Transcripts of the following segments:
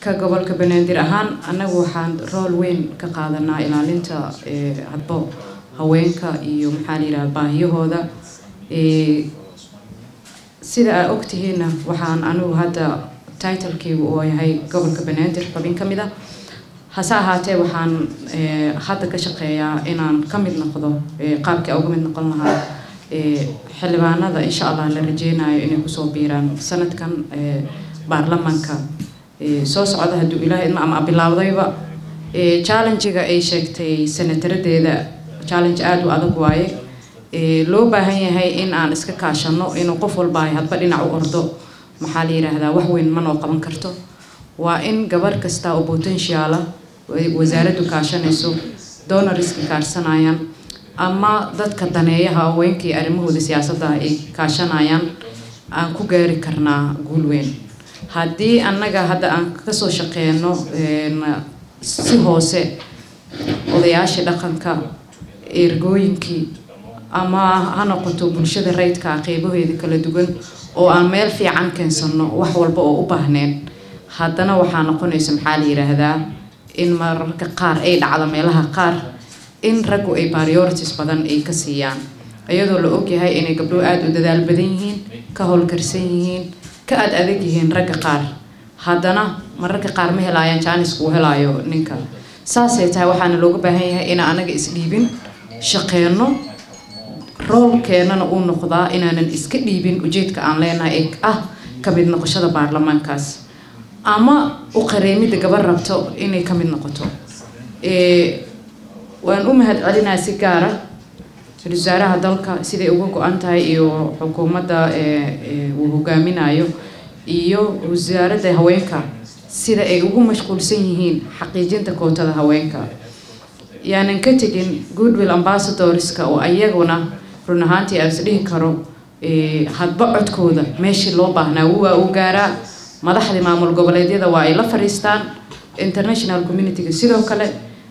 ka gobolka banaadir ahaan annagu waxaan rool weyn ka qaadanaa ilaalinta hadbo haweenka iyo maxaa la yidhaha baahiyahooda sida aa ogtihiinna waxaan anigu hadda titlekeygu uu yahay gobolka banaadir xubin ka mid ah hase ahaatee waxaan hadda ka shaqeeyaa inaan ka mid noqdo qaabkii uga mid noqon lahaa xildhibaanada insha allah la rajeynayo inay kusoo biiraan sanadkan baarlamaanka soo socda hadduu ilaahay idma ama bilaawdayba challengiga ay sheegtay senataradeeda challenge aada u adag waaye loo baahan yahay in aan iska kaashano inuu qof walba ay hadba dhinac u ordo maxaa la yidhaahdaa wax weyn ma noo qaban karto waa in gabarh kasta oo potentiala wasaaraddu kaashanayso donoriska kaashanayaan ama dadka daneeyaha haweenkii arrimahooda siyaasadda ay kaashanayaan aan ku gaari karnaa guul weyn haddii annaga hadda aan kasoo shaqeyno si hoose odayaashii dhaqanka ergooyinkii ama ha noqoto bulshada rayidka qeybaheeda kala duwan oo aan meel fiican keensano wax walba oo u baahneen haddana waxaa noqonaysa maxaa la yidhaahdaa in mararka qaar ay dhacdo meelaha qaar in raggu ay priorities badan ay ka siiyaan iyadoo la ogyahay inay gabdho aada u dadaal badan yihiin ka howlkarsan yihiin ka aad adag yihiin ragga qaar haddana mararka qaar ma helaayaan jaanisku uu helaayo ninka saasay tahay waxaana looga baahan yahay inaan anaga isdhiibin shaqeyno roolkeenana uu noqdaa inaanan iska dhiibin ujeedka aan leenahay ee ah ka mid noqoshada baarlamaankaas ama u qareemidda gabar rabto inay ka mid noqoto waan u mahad celinaa si gaara ra-iisul wasaaraha dalka siday uga go-an tahay iyo xukuumadda uu hogaaminayo iyo wasaaradda haweenka sida ay ugu mashquulsan yihiin xaqiijinta kootada haweenka yaanan ka tegin goodwill ambassadorska oo ayaguna run ahaantii aan isdhihi karo hadba codkooda meeshii loo baahnaa waa uu gaaraa madaxdii maamul goboleedyada waa ay la fadhiistaan international communityga sidoo kale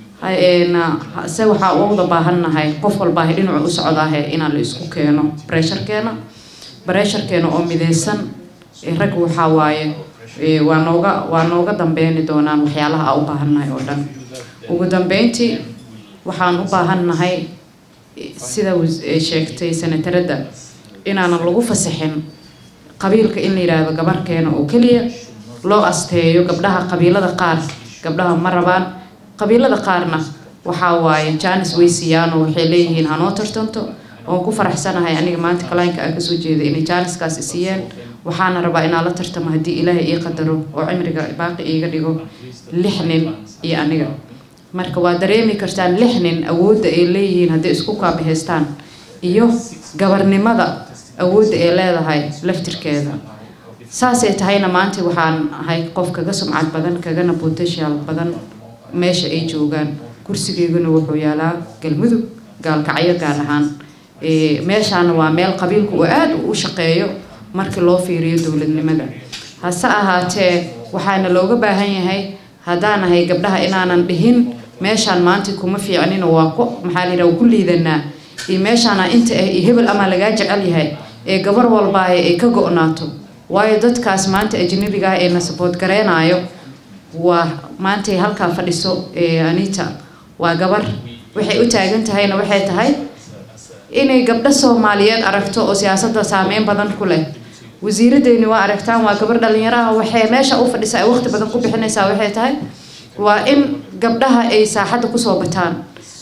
se waxaa uga baahannahay qof walbaaha dhinacu u socdaahe inaan la isku keeno bresharkeena bresharkeena oo mideysan rag waxaa waaye waa nooga waa nooga dambeyni doonaan waxyaalaha aa u baahannahay oo dhan ugu dambeyntii waxaan u baahannahay sida sheegtay senataradda inaanan lagu fasaxin qabiilka in la yidhaahdo gabarkeena oo keliya loo asteeyo gabdhaha qabiilada qaar gabdhaha ma rabaan qabiilada qaarna waxaa waaye jaanis way siiyaanoo waxay leeyihiin hanoo tartanto oon ku faraxsanahay aniga maanta kalaynka aan kasoo jeeday inay jaaniskaas siiyeen waxaana rabaa inaan la tartamo haddii ilaahay ii qadaro oo cimriga baaqi iiga dhigo lix nin iyo aniga marka waa dareemi kartaan lix nin awoodda ay leeyihiin hadday isku kaabahaystaan iyo gabarnimada awoodda ay leedahay laftirkeeda saasay tahayna maanta waxaan ahay qof kaga sumcad badan kagana potential badan meesha ay joogaan kursigeyguna wuxuu yaalaa galmudug gaalkacyo gaar ahaan meeshaana waa meel qabiilku uu aada u shaqeeyo markii loo fiiriyo dowladnimada hase ahaatee waxaana looga baahan yahay haddaan ahay gabdhaha inaanan dhihin meeshaan maanta kuma fiicnino waa ku maxaa layidhaha ku liidanaa iyo meeshaana inta ah iyo hebel amaa lagaa jecel yahay ee gabar walbaa ay ka go-naato waayo dadkaas maanta ajnabiga ah ee na sabood gareenaayo waa maantay halkaa fadhiso anita waa gabar waxay u taagan tahayna waxay tahay inay gabdho soomaaliyeed aragto oo siyaasadda saameyn badan ku leh wasiiradeyni waa aragtaan waa gabar dhalinyaro ah waxay meesha u fadhisa ay waqti badan ku bixinaysaa waxay tahay waa in gabdhaha ay saaxadda kusoo bataan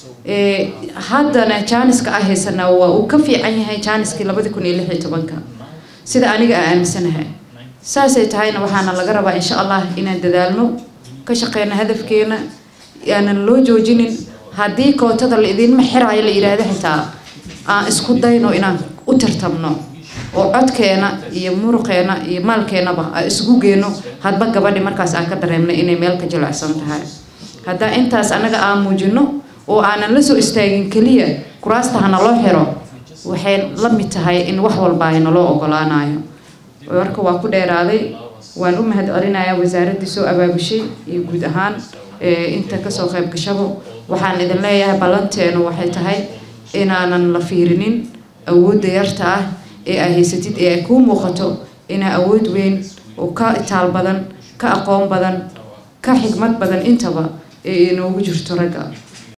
haddana jaaniska ah haysanaa waa uu ka fiican yahay jaaniskii labadi kun iyo lix iyo tobanka sida aniga aan aaminsanahay saasay tahayna waxaana laga rabaa insha allah inaan dadaalno ka shaqeyno hadafkeena aanan loo joojinin haddii kootada la idinma xiraayo la yidhaahdo xitaa aan isku dayno inaan u tartamno oo codkeena iyo muruqeena iyo maalkeenaba aan isugu geyno hadba gabadhi markaas aan ka dareemnay inay meel ka jilicsan tahay haddaa intaas annaga aan muujino oo aanan la soo istaagin keliya kuraasta hana loo xiro waxay la mid tahay in wax walba ay naloo ogolaanayo marka waa ku dheeraaday waan u mahad celinayaa wasaaraddii soo abaabushay iyo guud ahaan inta kasoo qayb gashabo waxaan idin leeyahay ballanteenu waxay tahay inaanan la fiirinin awoodda yarta ah ee aa haysatid ee ay kuu muuqato inaa awood weyn oo ka itaal badan ka aqoon badan ka xigmad badan intaba ee inoogu jirto ragga